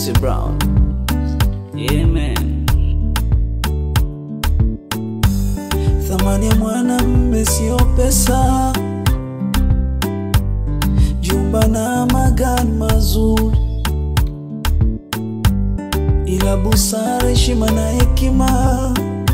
Chris Brown. Yeah, man. Thamani ya mwanamme sio pesa, jumba na magari mazuri, ila busara, heshima na hekima,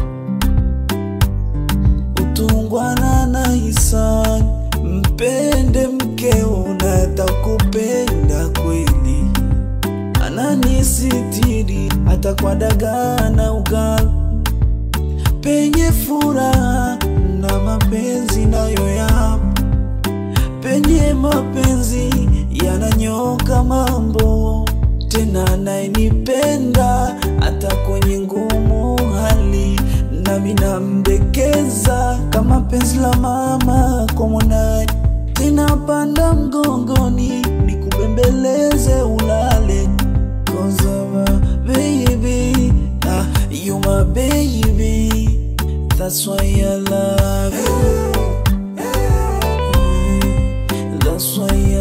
utungwana na hisani. Mpende mkeo na atakupenda kweli, ananisitiri hata kwa dagaa na ugali penye furaha na mapenzi nayo yapo, penye mapenzi yananyoka mambo, tena anayenipenda hata kwenye ngumu hali, nami nambekeza kama penzi la mama kwa mwanaye, tena panda mgongoni nikubembeleze ulale Cause I'm a baby, ah, you my baby. That's why I love you. Mm, That's why